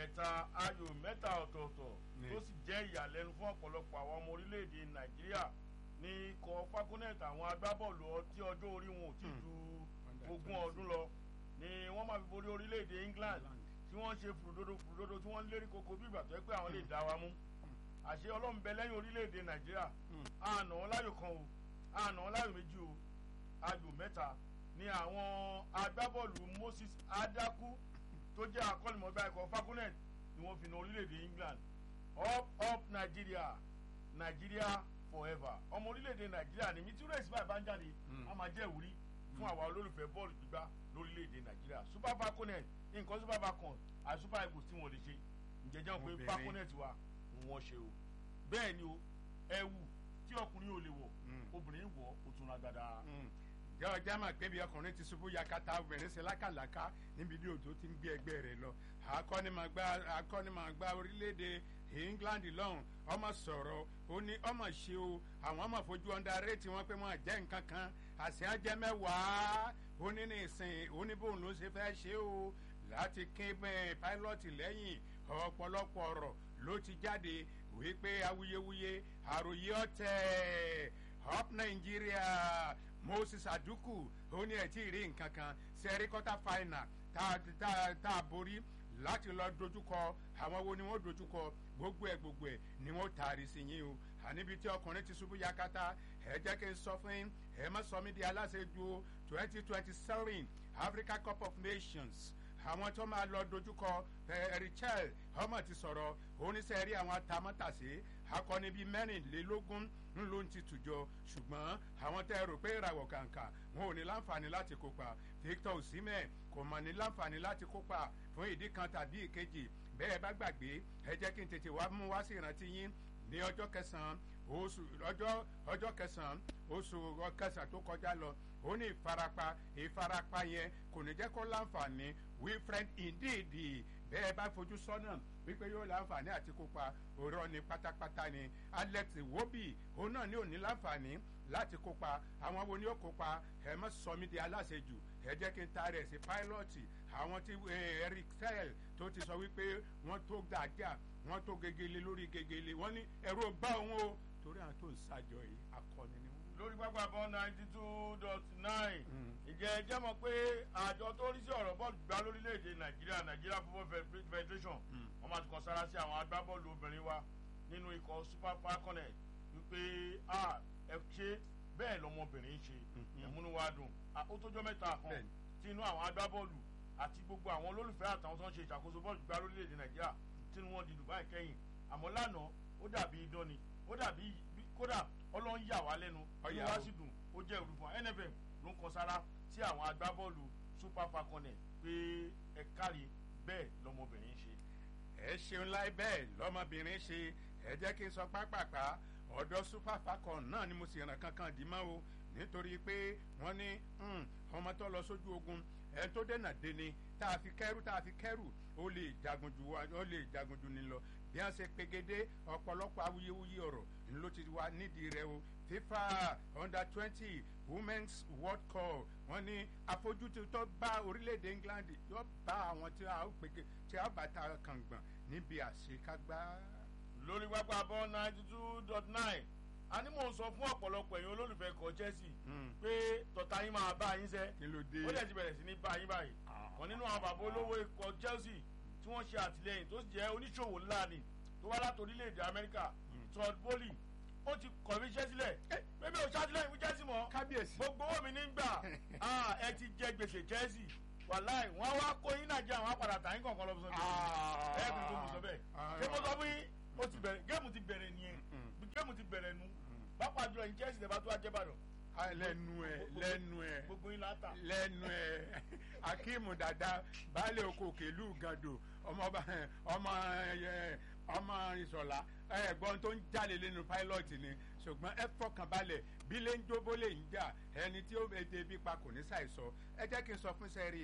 mẹ́ta ayò mẹ́ta ọ̀tọ̀ọ̀tọ̀ Ní. tó sì jẹ́ ìyàlẹ́nu fún ọ̀pọ̀lọpọ̀ àwọn ọmọ orílẹ̀-èdè nàìjíríà ní ikọ̀ falconet àwọn agbábọ́ọ̀lù ọ- tí ọjọ́ orí wọn ò tí Hmm. ju Under ogún 20. ọdún lọ ni wọ́n máa fi borí orílẹ̀-èdè england England. tí wọ́n ṣe fùrùdodo fùrùdodo tí wọ́n ń lérí koko bí ìgbà tó yẹ pé àwọn lè dá wa mú àṣé ọlọ́run bẹ lẹ́yìn orílẹ̀-èdè nàìjíríà Hmm. àná wọn láyò kan o àná wọn láyò méjì o ayò mẹ́ta ni àwọn agbábọ́ọ̀lù moses adaku tó jẹ́ akọ́nimọ̀gbá ikọ̀ falconet ni wọ́n fi na orílẹ̀-èdè england up up nigeria nigeria forever ọmọ orílẹ̀-èdè nàìjíríà ni mi tí rẹ̀ sí báyìí bá ń jáde Mm. a máa jẹ́ ìwúrí fún àwa olólùfẹ́ bọ́ọ̀lù gbígbá lórílẹ̀-èdè nàìjíríà super falconet nǹkan super falcon àti super eagles tí wọ́n lè ṣe ǹjẹ́ jẹ́ wọn pé Obìnrin. falconet wa ń wọ́n ṣe o bẹ́ẹ̀ ni o ẹ̀wù tí ọkùnrin ò lè wọ̀ Mm. obìnrin wọ̀ ó tún ra dáadáa. ǹjẹ́ ọjà máa pé bí ọkùnrin ti ṣubú yakata obìnrin ṣe lákàlàkà níbi tí òjò ti ń gbé ẹgbẹ́ rẹ̀ lọ akọ́nimọ̀gbá akọ́nimọ̀gbá orílẹ̀-èdè england lọ́hùn ọmọ sọ̀rọ̀ ó ní ọmọ ṣe o àwọn ọmọ fojú ọ̀ndà rétí wọn pé wọn jẹ́ nǹkan kan àṣẹ ajẹ́ mẹ́wàá ó ní ní ìsìn ó ní bóun ló ṣe fẹ́ ṣe o láti kín bẹ́ẹ̀ pílọ́tì lẹ́yìn ọ̀pọ̀lọpọ̀ ọ̀rọ̀ ló ti jáde wípé awuyewuye àròyé ọ̀tẹ̀ up nigeria moses aduku ó ní ẹ̀ tí ì rí nǹkan kan sẹ́rí quarter final tá tá tá a borí láti lọ dojúkọ àwọn wo ni wọ́n dojúkọ gbogbo ẹ̀ gbogbo ẹ̀ ni wọ́n taari sí yín o àníbi tí ọkùnrin ti ṣubú yakata ẹ jẹ́ kí n sọ fún yín ẹ má sọ mí di aláṣẹ́jú twenty twenty seven africa cup of nations àwọn tó máa lọ dojúkọ richel ọmọ ti sọ̀rọ̀ oníṣẹ́ rí àwọn atamátàsé akọni bíi mẹ́rìnlélógún ń ló ń ti tùjọ ṣùgbọ́n àwọn tẹ́ ẹ rò pé ìràwọ̀ kàǹkà wọn ò ní láǹfààní láti kópa victor osimhen kò mọ̀ ní láǹfààní láti kópa fún ìdí kan tàbí ìkejì bẹ́ẹ̀ bá gbàgbé ẹ jẹ́ kí n tètè wá mú wá sí ìrántí yín ní ọjọ́ kẹsàn-án oṣù ọjọ́ ọjọ́ kẹsàn-án oṣù kẹsàn-án tó kọjá lọ ó ní ìfarapa ìfarapa yẹn kò ní jẹ́ kó láǹfààní wilfred ndidi bẹ́ẹ̀ bá fojú sọ́nà wípé yóò láǹfààní àti kópa òrọ̀ ni pátápátá ni alex wobi òun náà ní òní láǹfààní láti kópa àwọn wo ni ó kópa ẹ mọ sọmi di aláṣejù ẹ jẹ́ kí n ta rẹ̀ sí pílọ́ọ̀tì àwọn tí eric sell tó ti sọ wípé wọ́n tó gàgà wọ́n tó gegele lórí gegele wọ́n ní ẹ̀rọ bá òun o torí àwọn tó ń ṣàjọ yìí akọni ni wọ́n. lórí pápá bọ́ ninety two dot nine ìjẹ́ ẹ jẹ́ mọ̀ pé àjọ tó rí sí ọ̀rọ̀ bọ́ọ̀lù gbá lórílẹ̀‐èdè nàìjíríà nàìjíríà football Fe- federation wọ́n máa ti kàn sára sí àwọn agbábọ́ọ̀lù obìnrin wa nínú ikọ̀ super falconet wípé a ẹ ṣe bẹ́ẹ̀ lọmọbìnrin ṣe Mhm. ẹ̀múnú wa dùn Ah, ó tójọ́ mẹ́ta kan Bẹ́ẹ̀ni. tí inú àwọn agbábọ́ọ̀lù àti gbogbo àwọn olólùfẹ́ àtàwọn tó ń ṣe ìṣàkóso bọ́ọ̀lù gbá lórílẹ̀‐èdè nàìjíríà tí wọ́n di dubai kẹ́yìn àmọ́ lánàá ó dàbí idán ni ó dàbí bí- kódà ọlọ́run yà wá lẹ́nu Ọ̀yà inú wa o. sì dùn ó jẹ́ ìrù fún wa nfm ló ń kan sára sí àwọn agbábọ́ọ̀lù super falconet pé ẹ kárí bẹ́ẹ̀ lọmọbìnrin ṣe. ẹ ṣeun láì bẹ́ẹ̀ lọ́mọbìnrin ṣe ẹ jẹ́ kí n sọ pápápá ọ̀dọ́ super falcon náà ni mo sì ràn kankan dì mọ́ o nítorí pé wọ́n ní hmm, ọmọ tó lọ sójú ogun ẹ tó dènà deni tá a fi kẹ́rù tá a fi kẹ́rù ó lè jagun ju wa ó lè jagun ju ni lọ bí wọ́n ṣe pegede ọ̀pọ̀lọpọ̀ awuyewuye ọ̀rọ̀ ló ti wá nídìí rẹ o fifa under twenty women's world cup wọ́n ní àfojúsùn tó bá orílẹ̀-èdè england yóò bá àwọn tí a ó pege tí a ó bá ta kàngbọ̀n níbi àṣekágbá. lórí pápá bọ́ ninety two dot nine a ní mò ń sọ fún ọ̀pọ̀lọpọ̀ èèyàn olólùfẹ́ ikọ̀ chelsea Hmm. pé tọ̀tà yín máa bá yín sẹ́ kí ló dé. ó dẹ̀ ti bẹ̀rẹ̀ sí ní bá yín báyìí Ah. kan nínú àwọn bàbá olówó ikọ̀ chelsea tí wọ́n ṣe àtìlẹyìn tó sì jẹ́ oníṣòwò ńlá ni tó wá láti orílẹ̀-èdè amẹ́ríkà todd bowley ó ti kọ̀wé iṣẹ́ sílẹ̀ pé mi ò ṣàtìlẹyìn fún chelsea mọ́ kábíyèsí. gbogbo owó mi ní gbà Ah, ẹ ti jẹ gbèsè chelsea wàláì wọn wá kó yín nàìjíríà wọn á padà tà yín kọ̀ọ̀kan lọ fún Ah. ẹ bí tó mú sọ bẹ́ẹ̀ Ah. ṣé mo sọ fún yín ó ti bẹ̀rẹ̀ géèmù ti bẹ̀rẹ̀ nìyẹn Mm. géèmù ti bẹ̀rẹ̀ nu pápá jùlọ yín chelsea lè bá tó ajẹ́bàdàn Ah, lẹ́nu ẹ̀ lẹ́nu ẹ̀ gbogbo yín látà. lẹ́nu ẹ̀ akíìmù dada baálé oko òkèlú gàdò ọmọọba ọmọ ẹ, ọmọ ìsọ̀lá ẹ̀gbọ́n tó ń jalè lẹ́nu pilot ni ṣùgbọ́n ẹ fọkàn balẹ̀ bí lè ń jóbó lè ń jà ẹni tí ó èdè bí pa kò ní ṣàìsọ ẹ jẹ́ kí n sọ fún sẹ́rí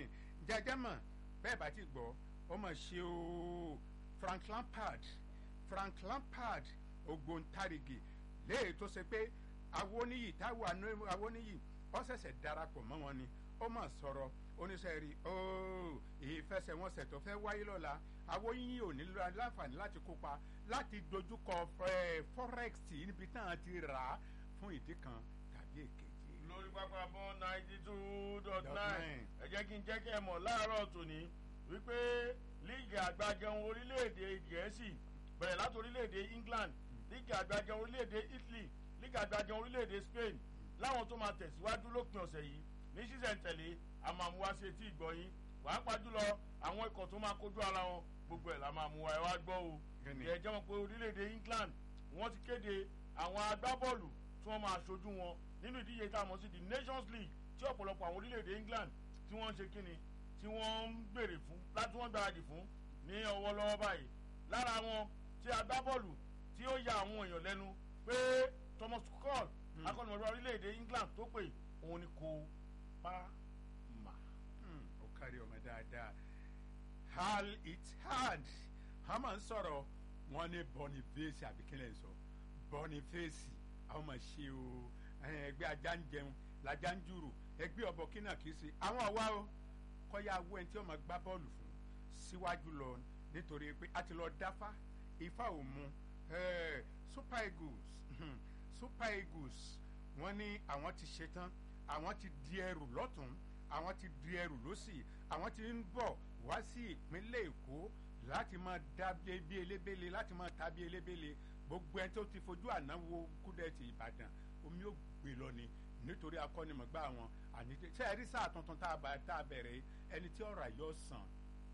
jẹjẹ́ mọ̀ bẹ́ẹ̀ bá ti gbọ́ ó mọ̀ ṣe o frank lampard frank lampard ògbóǹtarìgì léè tó ṣe pé awoniyi táwọn awoniyi ó ṣẹ̀ṣẹ̀ darapọ̀ mọ́ wọn ni ó mà sọ̀rọ̀ oníṣẹ́ rí ooo ìfẹsẹ̀wọnsẹ̀ tó fẹ́ wáyé lọ́la àwọn yìnyín ò ní láǹfààní láti kópa láti dojúkọ forex níbi táwọn ti rà á fún ìdí kan tàbí èkejì. lórí pápá bọ́ ninety two dot nine ẹ jẹ́ kí n jẹ́ kí ẹ mọ̀ láàárọ̀ tòní wípé líìgì àgbàjẹun orílẹ̀-èdè gẹ̀ẹ́sì bẹ̀rẹ̀ láti orílẹ̀-èdè england líìgì àgbàjẹun orílẹ̀-èdè italy líìgì àgbàjẹun orílẹ̀-èdè spain láwọn tó máa tẹ̀síwájú lópin ọ̀sẹ̀ yìí ní sísẹ̀ntẹ̀lé àmàmúwa sí etí ìgbọ̀nyín wàá pàjùlọ àwọn ikọ̀ tó máa kojú ara wọn gbogbo ẹ̀ la máa mú wa ẹ wá gbọ́ o ẹ jẹ́ wọn pé orílẹ̀-èdè england wọ́n ti kéde àwọn agbábọ́ọ̀lù tí wọ́n máa ṣojú wọn nínú ìdíje tá a mọ̀ sí the nations league tí ọ̀pọ̀lọpọ̀ àwọn orílẹ̀-èdè england tí wọ́n ń ṣe kíni tí wọ́n ń gbèrè fún láti wọ́n gbáradì fún ní ọwọ́ lọ́wọ́ báyìí lára wọn tí agbábọ́ọ̀lù tí ó ya àwọn èèyàn lẹ́nu pé thomas tuchel akọ́nìmọ̀lúwa orílẹ̀-èdè england tó pè òun ni kò pa mà. ó kárí ọmọ dáadáa hal itihad a máa ń sọ̀rọ̀ wọn ní boniface àbíkílẹ̀ sọ boniface àwọn máa ṣe o ẹgbẹ́ ajá ń jẹun lajá ń jùrù ẹgbẹ́ ọ̀bọ kínà kìí ṣe àwọn àwa o kọ́yà awọ ẹni tí wọ́n máa gbá bọ́ọ̀lù fún síwájú lọ nítorí pé a ti lọ dáfá ifá ò mu super eagles super eagles wọ́n ní àwọn ti ṣetán àwọn ti di ẹrù lọ́tún àwọn ti di ẹrù lọ́sì àwọn ti ń bọ̀ wá sí ìpínlẹ̀ èkó láti máa dá bí elébélé láti máa ta bí elébélé gbogbo ẹni tó ti fojú ànáwó kúdẹ̀tì ìbàdàn omi ò gbé lọ ni nítorí akọ́nimọ̀gbá wọn àní ṣe é rí sáà tuntun tá a bẹ̀rẹ̀ ẹni tí ọ̀rọ̀ yóò sàn.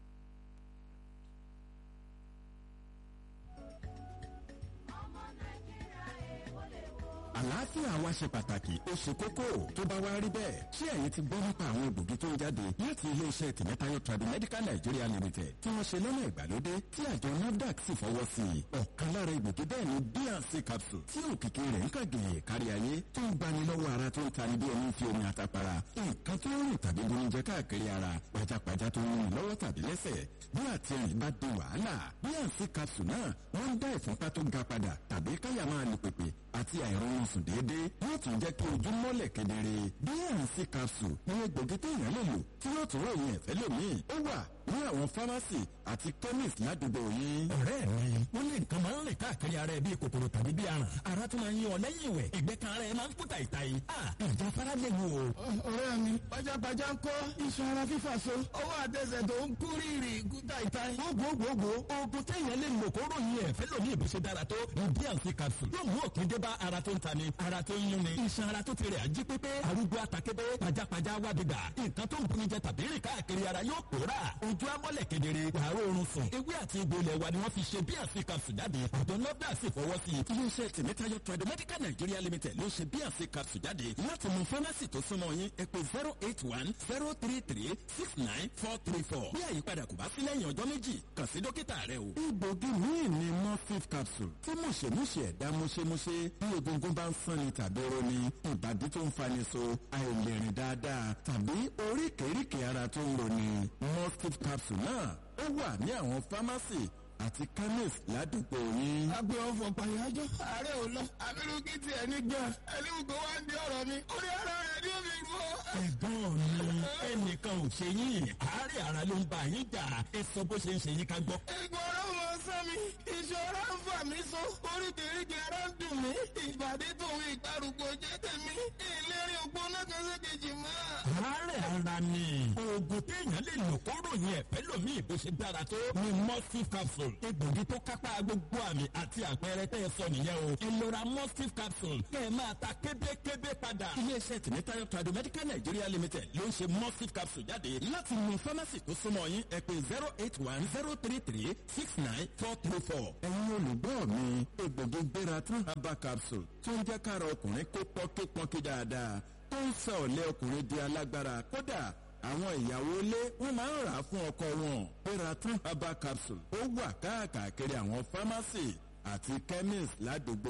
àlàáfíà wa ṣe pàtàkì ó ṣe kókó tó bá wá rí bẹ́ẹ̀ ṣé ẹ̀yin ti gbọ́ nípa àwọn egbògi tó ń jáde láti iléeṣẹ́ tìmẹ́tayọ Tradimedical Nigeria Limited tí wọ́n ṣe lọ́nà ìgbàlódé tí àjọ NAFDAC sì fọwọ́ sí i ọ̀kan lára egbògi bẹ́ẹ̀ ni bnc capsule tí òkìkí rẹ̀ ń kàgé kárí ayé tó ń gbani lọ́wọ́ ara tó ń tani bí ẹni fi omi àtàpàrà nǹkan tó ń rìn tàbí bonijẹ káàkiri ara pajápajá tó ń rìn lọ́wọ́ tàbí lẹ́sẹ̀ bí àtẹ̀yìn bá di wàhálà bnc capsule náà wọ́n ń dá ìfúnpá tó ga padà tàbí káyà máa lù pèpè àti àìrọ̀rùn sùn déédéé yóò tún jẹ́ kí ojú mọ́lẹ̀ kedere bnc capsule ní egbògi téèyàn lè lò tí yóò tún ròyìn ẹ̀fẹ́ lómìn ó wà ní àwọn fámásì àti chemist ládùúgbò yín. ọ̀rẹ́ mi wọ́n lé nǹkan máa ń rìn káàkiri ara ẹ̀ bíi kòkòrò tàbí bíi aràn ara tó máa ń yín ọ lẹ́yìn ìwẹ̀ ẹ̀gbẹ́ kan ara ẹ̀ máa ń kú tàìtàì. ìjà fara lè wò. ọ̀rẹ́ mi pajápajá ń kọ́ iṣan ara fífà so ọwọ́ àtẹsẹ̀ tó ń kú rírì kú tàìtàì. gbogbogbò oògùn téèyàn lè lò kó ròyìn ẹ̀fẹ́ lómi ìbò ṣe dára tó ní bnc capsule yóò mú òpin dé bá ara tó ń tani ara tó ń yún ni iṣan ara tó ti rẹ̀ ají pépé arúgbó àtàkébé pajápajá wá bìgbà nǹkan tó ń bunni jẹ tàbí rìn káàkiri ara yóò pòórà ojú amọ́lẹ̀ kedere wàá oorun sùn ewé àti egbò ilẹ̀ wa ni wọ́n fi ṣe bnc capsule jáde àjọ nọ́dà sì fọwọ́ sí i. iléeṣẹ́ tìmẹ́tayọ Tradimedical Nigeria Limited ló ṣe bnc capsule jáde láti mú fámásì tó súnmọ́ yín ẹ pè zero eight one zero three three six nine four three four bí àyípadà kò bá sí lẹ́yìn ọjọ́ méjì kàn sí dókítà rẹ o. egbògi míì ni morphine capsule tí mùṣemúṣe ẹ̀dá múṣemúṣe bí egungun bá ń sanni tàbí roni ìbàdí tó ń fani so àìlèrìn dáadáa tàbí oríkèéríkèé ara tó ń roni morphine capsule náà ó wà ní àwọn fámásì àti chemist ládùúgbò yín. agbe ọfọ pàyájọ ààrẹ ò lọ abirú kí tiẹ̀ ní gan ẹni gbogbo wa ń di ọ̀rọ̀ mi orí ara rẹ̀ ni ó fi rú ọ. ẹ̀gbọ́n mi ẹnìkan ò ṣe yín àárẹ̀ ara ló ń bá yín jà ẹ sọ bó ṣe ń ṣe yín ká gbọ́. ìgbọràn mọ sọ mi ìṣòro ń fà mí so oríkèéríkèé ara ń dùn mí ìbàdí tòun ìgbàrúgbó jẹ́ tèmi ìlérí ògbóná kan sí kejì mọ́. àárẹ̀ ara ni oògùn téèyàn lè lò kó ròyìn ẹ̀fẹ́ lómi ìbò ṣe dára tó ni mustif capsule egbògi tó kápá gbogbo àmì àti àpẹẹrẹ tẹ́ ẹ sọ nìyẹn o ẹ lọ ra mustif capsule kẹ́ ẹ máa ta kébékébé padà. iléeṣẹ́ tìmítayọ Tradimedical Nigeria Limited ló ń ṣe mustif capsule jáde láti mú fámásì tó súnmọ́ yín ẹ pè zero eight one zero three three six nine four three four. ẹ̀yin olùgbọ́ mi egbògi gbéra tún herbal capsule tó ń jẹ́ kára ọkùnrin kó pọ́nkípọ́nkí dáadáa tó ń sọ ọ̀lẹ́ ọkùnrin di alágbára kódà àwọn ìyàwó ilé wọn máa ń rà á fún ọkọ wọn Peraton herbal capsule ó wà káàkiri àwọn fámásì àti chemist ládùúgbò